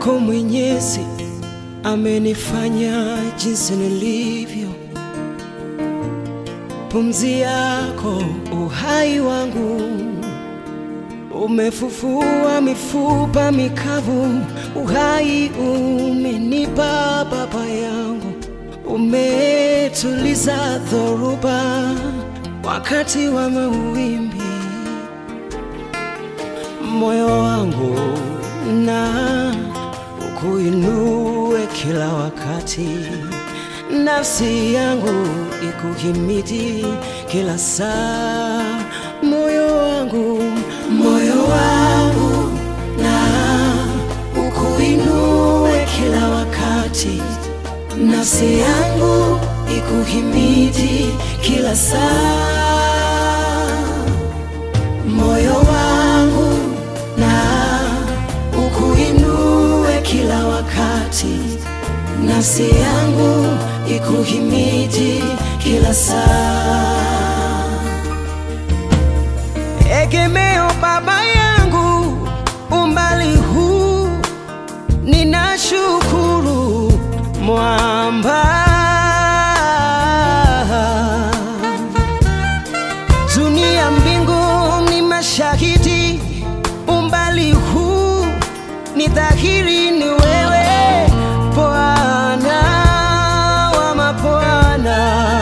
wako Mwenyezi amenifanya jinsi nilivyo. Pumzi yako uhai wangu, umefufua mifupa mikavu. Uhai umenipa Baba yangu, umetuliza dhoruba wakati wa mawimbi. Moyo wangu na ukuinue kila wakati, nafsi yangu ikuhimidi kila saa. Moyo wangu, moyo wangu na ukuinue kila wakati, nafsi yangu ikuhimidi kila saa. Moyo wangu na ukuinue kila wakati, nafsi yangu ikuhimidi kila saa. Egemeo Baba yangu, umbali huu ninashukuru, mwamba dunia mbingu ni mashahidi, umbali huu ni dhahiri, ni wewe Bwana wa mabwana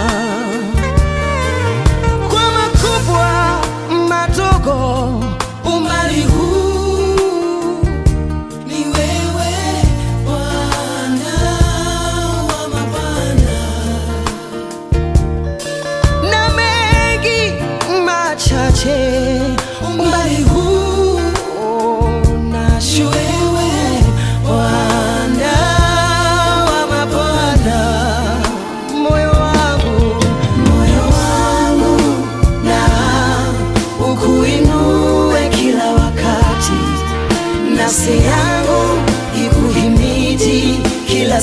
kwa makubwa madogo, umbali huu ni wewe Bwana wa mabwana, na mengi machache, umbali huu ni wewe Bwana wa mabwana, moyo wangu, moyo wangu na ukuinue kila wakati, nafsi yangu ikuhimidi kila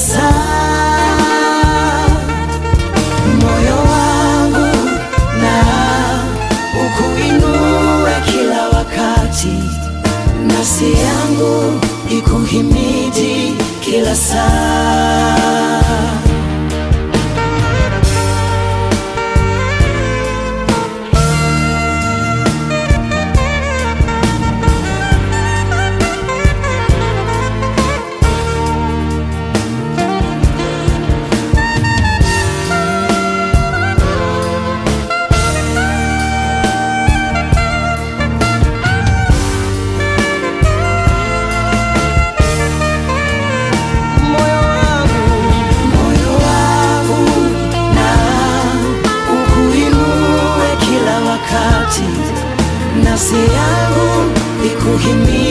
saa. Moyo wangu na ukuinue kila wakati, nafsi yangu ikuhimidi kila saa. moyo wangu, moyo wangu na ukuinue kila wakati, nafsi yangu ikuhimidi